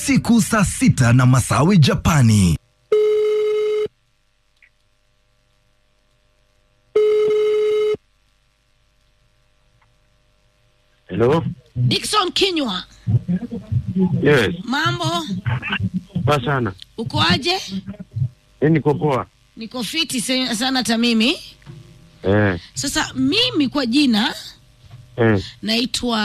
usiku saa sita na Masawi Japani. Hello? Dickson Kinywa, Yes, mambo, poa sana. uko aje? Eh, niko poa. Niko fiti se- sana hata mimi. Eh, Sasa mimi kwa jina eh, naitwa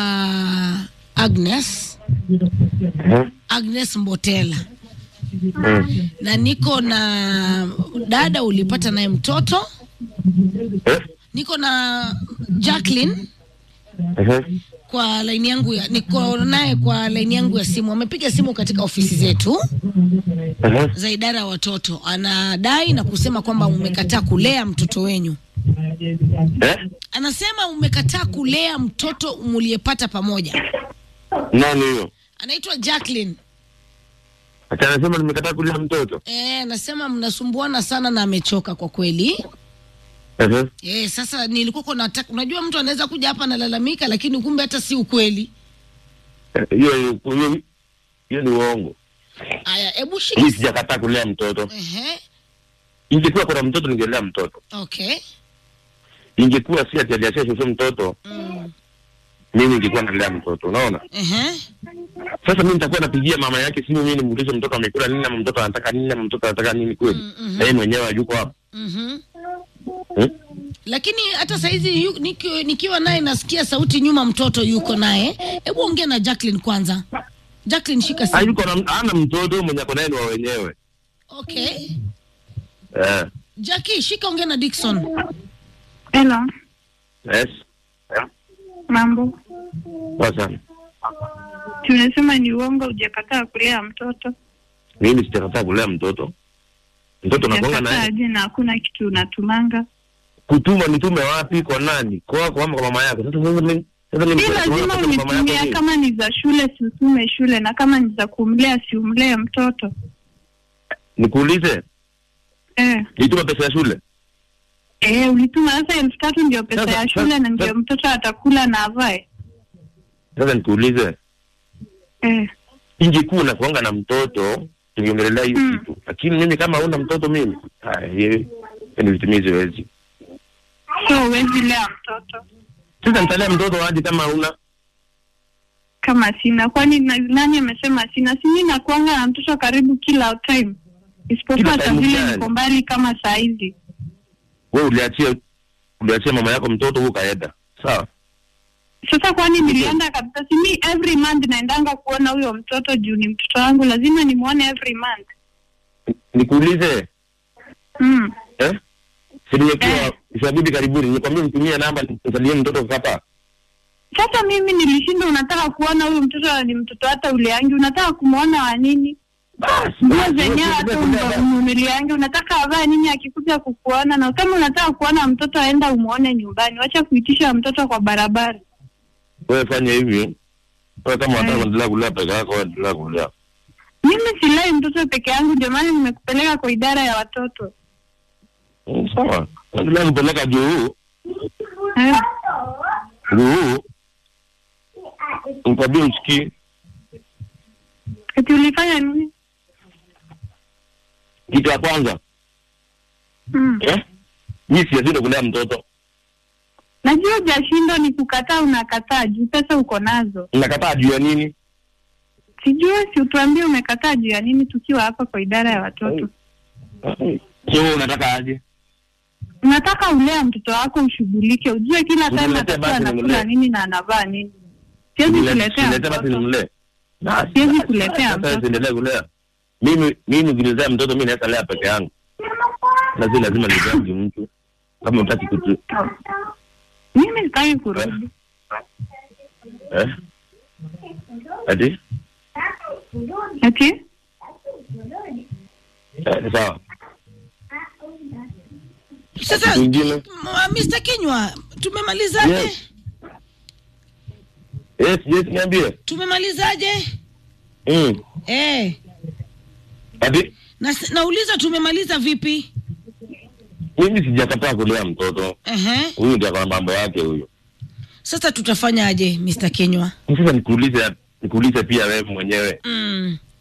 Agnes eh, Agnes Mbotela eh, na niko na dada ulipata naye mtoto, eh, niko na Jacqueline eh, kwa laini yangu ya, niko naye kwa laini yangu ya simu. Amepiga simu katika ofisi zetu eh, za idara ya watoto, anadai na kusema kwamba umekataa kulea mtoto wenyu. eh. Anasema umekataa kulea mtoto muliyepata pamoja. Nani huyo? Anaitwa Jacqueline. Ati anasema nimekataa kulea mtoto. Eh, anasema mnasumbuana sana na amechoka kwa kweli. Eh, Eh, sasa nilikuwa kwa nataka, unajua mtu anaweza kuja hapa analalamika, lakini kumbe hata si ukweli. eh, hiyo hiyo hiyo ni uongo. Aya, hebu Mimi shika. sijakataa kulea mtoto. Ehe, Ingekuwa kuna mtoto ningelea mtoto. okay. Ingekuwa si ati aliachia shosho mtoto, Mm. mimi ningekuwa nalea mtoto. Unaona? Ehe, Sasa mimi nitakuwa napigia mama yake simu, mimi nimuulize mtoto amekula nini, ama mtoto anataka nini, ama mtoto anataka nini kweli? Mm, mhm. Na yeye mwenyewe hayuko hapo. mhm. Hmm? Lakini hata saizi yu- niki, nikiwa naye nasikia sauti nyuma, mtoto yuko naye. Hebu ongea na Jacqueline kwanza. Jacqueline, shika simu. Hayuko na ana mtoto mwenye ako naye ni wa wenyewe. Okay. Eh. Jackie, shika ongea na Dickson. Hello, Yes. mambo. Poa sana. Tunasema ni uongo, hujakataa kulea mtoto. Mimi sijakataa kulea mtoto. Mtoto nakonga Hujakataa naye. aje na hakuna kitu unatumanga. Kutuma nitume wapi kwa nani? Kwako ama kwa mama yako? Sasa sasa mimi sasa mimi Si lazima unitumia, kama ni za shule si utume shule, na kama ni za kumlea si umlee mtoto Nikuulize, eh. nitume pesa ya shule? Eh, ulituma sasa elfu tatu ndio pesa Sasa- ya shule sasa- na ndio sasa- mtoto atakula na avae Sasa nikuulize, eh. ingekuwa na kuanga na mtoto tungeongelea hiyo Mm. kitu. Lakini mimi kama huna mtoto mimi, ah, hiyo ni vitimizi wezi. So huwezi lea mtoto Sasa nitalea mtoto hadi kama huna kama sina, kwani na- nani amesema sina? Si mimi nakuanga na mtoto karibu kila time, isipokuwa Kila saa time vile gani? niko mbali kama saa hizi. wewe uliachia uliachia mama yako mtoto huko kaenda. Sawa? Sasa kwani nilienda kabisa? Si mi every month naendanga kuona huyo mtoto juu ni mtoto wangu, lazima nimwone every month. Nikuulize, Mm. eh? Si nimekuwa Eh. isabidi karibuni, nikwambia nitumie namba nisalie mtoto hapa. Sasa mimi nilishinda, unataka kuona huyu mtoto ni mtoto hata uleangi, unataka kumwona wa nini? Basi, Nguo basi, zenyewe wewe hata unaenda kulea umnunuliangi, unataka avae nini akikuja kukuona? Na kama unataka kuona mtoto, aenda umwone nyumbani, wacha kuitisha mtoto kwa barabara. wewe fanya hivi wewe kama unataka Eh. kuendelea kulea peke yako wewe endelea kulea Mimi silai mtoto peke yangu, ndio maana nimekupeleka kwa idara ya watoto Mm, sawa endelea kupeleka juu eh. juu nikwambie usikii Eti ulifanya nini? kitu ya kwanza Mm. eh mi sijashindwa kulea mtoto Najua hujashindwa ni kukataa, unakataa juu pesa uko nazo. nakataa juu ya nini Sijui, si utuambie umekataa juu ya nini, tukiwa hapa kwa idara ya watoto. so wewe unataka aje Unataka ulea mtoto wako ushughulike, ujue kila time Uniletee atakuwa basi anakula nimlee. nini na anavaa nini. Siwezi kuletea Niletee basi mtoto. nimlee Basi, Siwezi basi, kuletea sasa mtoto. siendelee kulea mimi mimi ukilizaa mtoto mi naweza lea peke yangu na si lazima nizaji mtu kama utaki kutu Mimi sitaki kurudi. eh ati Ati eh, sawa Sasa Mwingine? m- Mr. Kinywa, tumemalizaje? Yes. yes yes niambie Tumemalizaje? mm. Eh. ati Na, nauliza tumemaliza vipi? mimi sijakataa kulea mtoto Ehe. huyu ndio akona mambo yake huyo Sasa tutafanyaje Mr. Kinywa? sasa nikuulize nikuulize pia wewe mwenyewe Mm.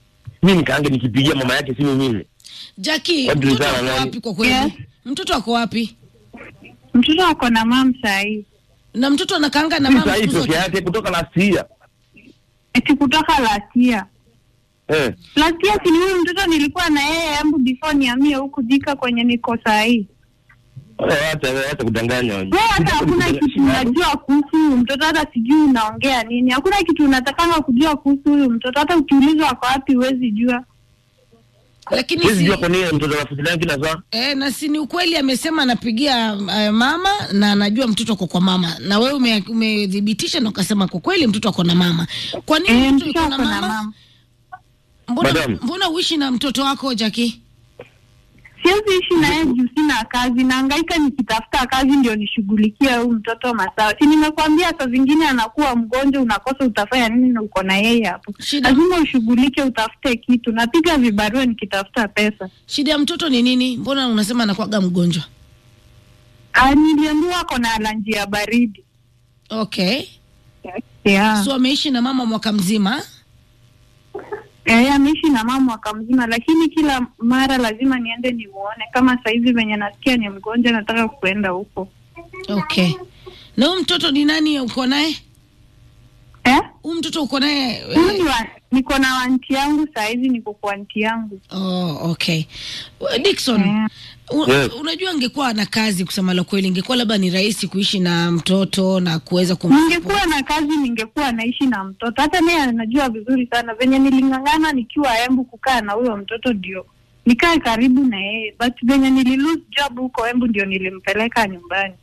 mi nikaange nikipigia mama yake simu mimi Jackie, Watu mtoto sana ako nani? wapi kwa kweli? Yes. Mtoto ako wapi? Mtoto ako na mam sahii, Na mtoto anakaanga na si mama sahii siku peke zote. yake kutoka last year eti kutoka last year. eh. Last year si ni huyu mtoto nilikuwa na yeye ambu before niamie huku Thika kwenye niko sahii. Wala Hata hata kudanganya Wewe hata hakuna kitu unajua kuhusu huyu mtoto, hata sijui unaongea nini. Hakuna kitu unatakanga kujua kuhusu huyu mtoto, hata ukiulizwa ako wapi huwezi jua. Lakini Siwezi si jua kwa nini mtoto anafuatilia kila saa. Eh, na si ni ukweli amesema anapigia uh, mama na anajua mtoto ako kwa mama, na wewe ume- umethibitisha na ukasema kwa kweli mtoto ako na mama. Kwa nini Eh, mtoto mtoto yuko na ako na mama? mama. Mbona, Madam. mbona uishi na mtoto wako Jackie? Siwezi ishi na yeye juu sina kazi, nahangaika nikitafuta kazi ndio nishughulikie huyu mtoto masawa. Si nimekwambia saa zingine anakuwa mgonjwa, unakosa utafanya nini na uko na yeye hapo. Shida- Lazima ushughulike, utafute kitu. Napiga vibarua nikitafuta pesa. Shida ya mtoto ni nini? Mbona unasema anakuwaga mgonjwa? Ah, niliambiwa ako na alanji ya baridi. Okay. Yeah. So ameishi na mama mwaka mzima. Eh, ameishi na mama mwaka mzima, lakini kila mara lazima niende nimuone. Kama saizi venye nasikia ni mgonjwa, nataka kuenda huko. Okay. Na huyu mtoto ni nani uko naye? Eh? Huyu mtoto uko naye? Huyu eh, ni wa, niko na wanti yangu saizi, niko kwa wanti yangu. Oh, okay. Dickson, Eh. u- Yes. unajua angekuwa na kazi kusema la kweli, ingekuwa labda ni rahisi kuishi na mtoto na kuweza kum Ningekuwa na kazi, ningekuwa naishi na mtoto. Hata naye anajua vizuri sana venye niling'ang'ana nikiwa Embu kukaa na huyo mtoto, ndio nikae karibu na yeye, but venye nili lose job huko Embu ndio nilimpeleka nyumbani.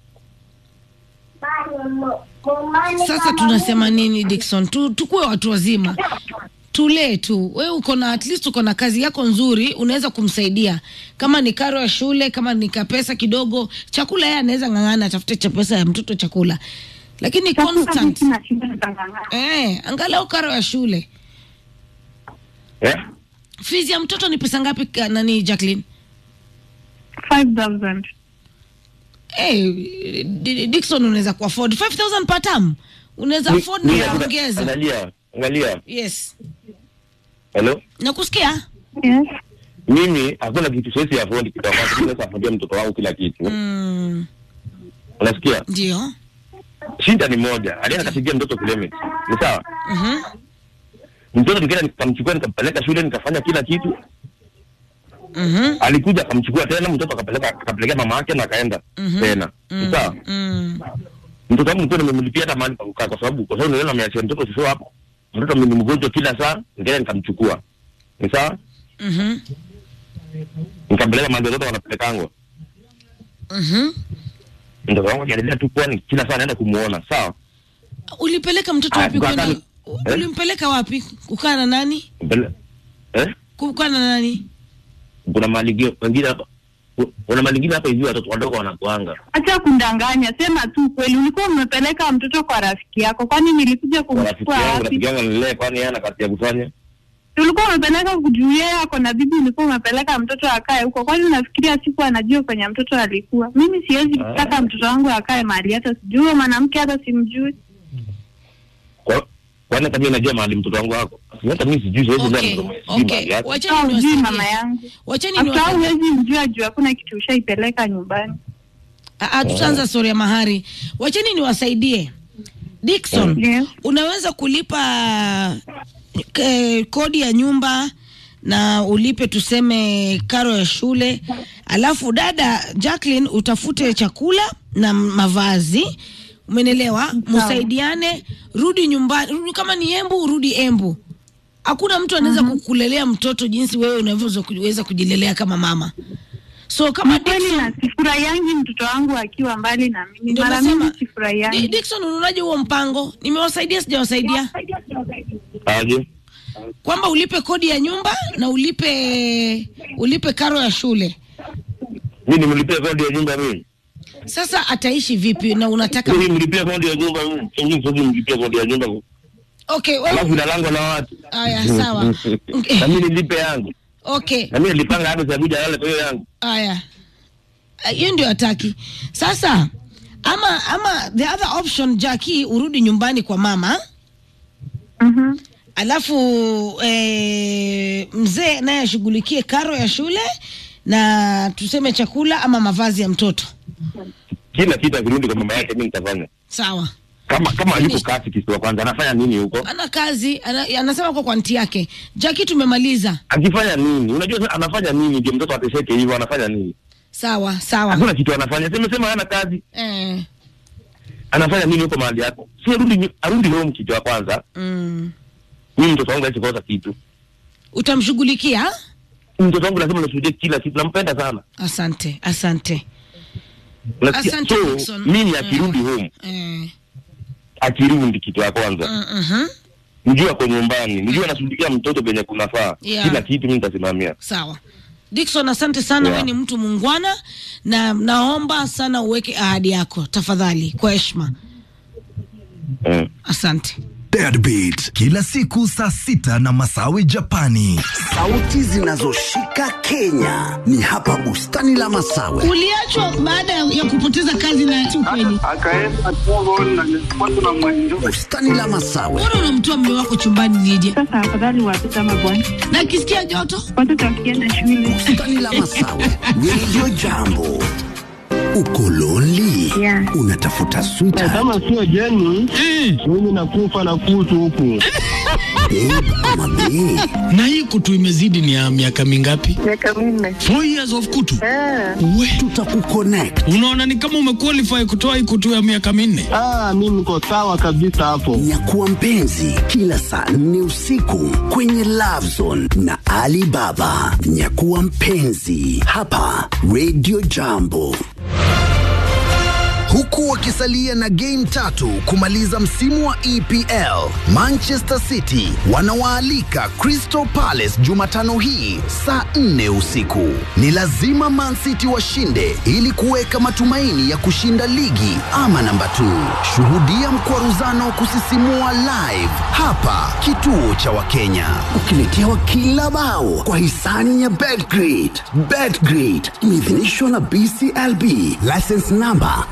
Sasa tunasema nini Dickson? Tu, tukuwe watu wazima, tulee tu. Wewe uko na at least uko na kazi yako nzuri, unaweza kumsaidia kama ni karo ya shule, kama ni kapesa kidogo, chakula yeye anaweza ng'ang'ana, atafute cha pesa ya mtoto chakula, lakini Sasa mimi constant sina shida, nitang'ang'ana. eh, angalau karo ya shule. Eh? Fees ya mtoto ni pesa ngapi? ka- Nani Jacqueline? 5000 Hey, D- Dickson unaweza ku afford 5000 per term. Unaweza Ni- afford ni- na ongeza. Angalia, angalia. Yes. Hello? Nakusikia? Yes. Mimi hakuna kitu siwezi afford kitu ambacho naweza affordia mtoto wangu kila kitu. Mm, Unasikia? ndio. Shida ni moja. Alienda kapigia mtoto kilemit. Ni sawa? Mhm. Mtoto nikaenda nikamchukua nikampeleka shule nikafanya kila kitu. Mhm. Alikuja akamchukua tena mtoto akapeleka akapelekea mama yake na akaenda Mhm. tena. Ni Mm, sawa? mm. Mtoto wangu mtoto nimemlipia hata mahali pa kukaa kwa sababu kwa sababu niliona ameachia mtoto sio hapo. Mtoto ni mgonjwa kila saa, nikaenda nikamchukua. Ni sawa? Mhm. Nikampeleka mahali watoto wanapelekangwa. Mhm. Mtoto wangu akiendelea tu kwani kila saa anaenda kumuona. Sawa? Ulipeleka mtoto Ah, wapi kwa kwenda? kani- u- eh? Ulimpeleka wapi? Kukaa na nani? Mpele... Eh? Kukaa na nani? Kuna mahali ingine- wengine hapa kuna mahali ingine hapa hivi watoto wadogo wanakuanga. Acha kundanganya, sema tu kweli. Ulikuwa umepeleka mtoto kwa rafiki yako, kwani nilikuja Kwa rafiki kumchukua yangu, rafiki wapi? yangu anilee kwani yeye ana kazi ya kufanya. Ulikuwa umepeleka kujuu yeye ako na bibi, ulikuwa umepeleka mtoto akae huko, kwani unafikiria siku anajua kwenye mtoto alikuwa? Mimi siwezi Ah. kutaka mtoto wangu akae mahali hata sijui huyo mwanamke, hata simjui. Kwa kwani hata mimi najua mahali mtoto wangu wako. Hata mimi sijui siwezi Okay. okay. sijui mahali Okay. yako. Wacheni Au hujui niwasaidie. mama yangu, Wacheni hata niwasaidie. huwezi mjua juu hakuna kitu ushaipeleka nyumbani. Ah, ah, tutaanza story ya mahari. Wacheni niwasaidie. Dickson, Yes. unaweza kulipa eh, kodi ya nyumba na ulipe tuseme karo ya shule, alafu dada Jacqueline utafute chakula na mavazi, umenelewa? Msaidiane, rudi nyumbani, rudi kama ni Embu, rudi Embu. Hakuna mtu anaweza kukulelea mtoto jinsi wewe unavyoweza kuweza kujilelea kama mama. So kama Ni kweli Dickson, na sifurahiangi mtoto wangu akiwa mbali na mimi, Ndio mara nasema, mingi Di- sifurahiangi. Dickson, unaonaje huo mpango? Nimewasaidia sijawasaidia? Aje? Kwamba ulipe kodi ya nyumba na ulipe ulipe karo ya shule. Mimi nimlipia kodi ya nyumba mimi. Sasa ataishi vipi na unataka Mimi nimlipia kodi ya nyumba mimi. Mimi sio nimlipia kodi ya nyumba. Okay, Alafu wewe inalangwa na watu. Aya, sawa. Na mimi nilipe yangu. okay. Na mimi nilipanga hadi za kuja yale kwa hiyo yangu. Aya. Ah, Hiyo ndio hataki. Sasa ama ama the other option Jackie urudi nyumbani kwa mama Mhm. alafu eh, mzee naye ashughulikie karo ya shule na tuseme chakula ama mavazi ya mtoto kila kitu akirudi kwa mama yake mi nitafanya sawa kama kama yuko kasi kisiwa kwanza anafanya nini huko ana kazi ana, anasema kwa kwanti yake jaki tumemaliza akifanya nini unajua sasa anafanya nini ndio mtoto ateseke hivyo anafanya nini sawa sawa hakuna kitu anafanya sema sema hana kazi eh, anafanya nini huko mahali yako si arudi nyu- arudi home kitu ya kwanza mm. mimi mtoto wangu hawezi kosa kitu utamshughulikia mtoto wangu lazima nishuhudie kila kitu nampenda sana asante asante Unasikia? Asante, so Dickson. mimi akirudi home eh, akirudi kitu ya kwanza mm, mhm. mjue ako nyumbani mjue anashughulikia mtoto penye kunafaa Yeah. kila kitu mimi nitasimamia sawa dikson asante sana Yeah. we ni mtu muungwana na naomba sana uweke ahadi yako tafadhali kwa heshima eh. asante Deadbeat kila siku saa sita na Masawi Japani. Sauti zinazoshika Kenya ni hapa bustani la Masawe. uliachwa baada ya kupoteza kazi na si ukweli akaenda Congo na nilipata na mwenjo Bustani la Masawe, mbona unamtoa mme wako chumbani nije Sasa afadhali watoto ama bwana, na akisikia joto watoto wakienda shule bustani la Masawe, Radio Jambo. Uko lonely? Yeah. Unatafuta sweetheart, kama sio jeni mimi nakufa na kutu huku babe ama bae? na hii kutu imezidi ni ya miaka mingapi? miaka minne. Four years of kutu. We, Tutakuconnect. unaona ni kama umequalify kutoa hii kutu ya miaka minne. ah, mi niko sawa kabisa hapo Nyakuwa mpenzi kila saa nne usiku kwenye Love Zone na Ali Baba. Nyakuwa mpenzi hapa Radio Jambo. Huku wakisalia na game tatu kumaliza msimu wa EPL, Manchester City wanawaalika Crystal Palace Jumatano hii saa 4 usiku. Ni lazima Man City washinde ili kuweka matumaini ya kushinda ligi ama namba 2. Shuhudia mkwaruzano wa kusisimua live hapa kituo cha Wakenya, ukiletewa kila bao kwa hisani ya Betgrid. Betgrid imeidhinishwa na BCLB, license number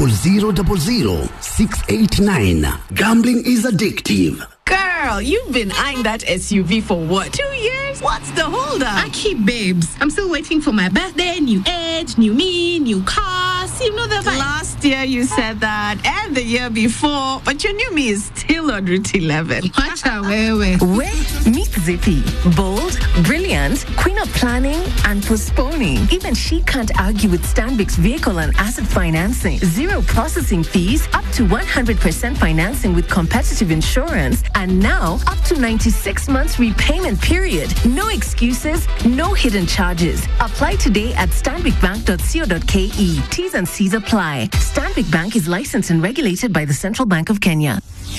0000689. Gambling is addictive. Girl, you've been eyeing that SUV for what? Two years? What's the holdup? I keep babes. I'm still waiting for my birthday, new age, new me, new cars. You know the vibe. Last year you said that, and the year before, but your new me is still on Route 11. Acha wewe. Wait, meet Zippy. Bold, brilliant, queen of planning and postponing. Even she can't argue with Stanbic's vehicle and asset financing. Zero processing fees, up to 100% financing with competitive insurance, and now up to 96 months repayment period. No excuses, no hidden charges. Apply today at stanbicbank.co.ke. T's and C's apply. Stanbic Bank is licensed and regulated by the Central Bank of Kenya.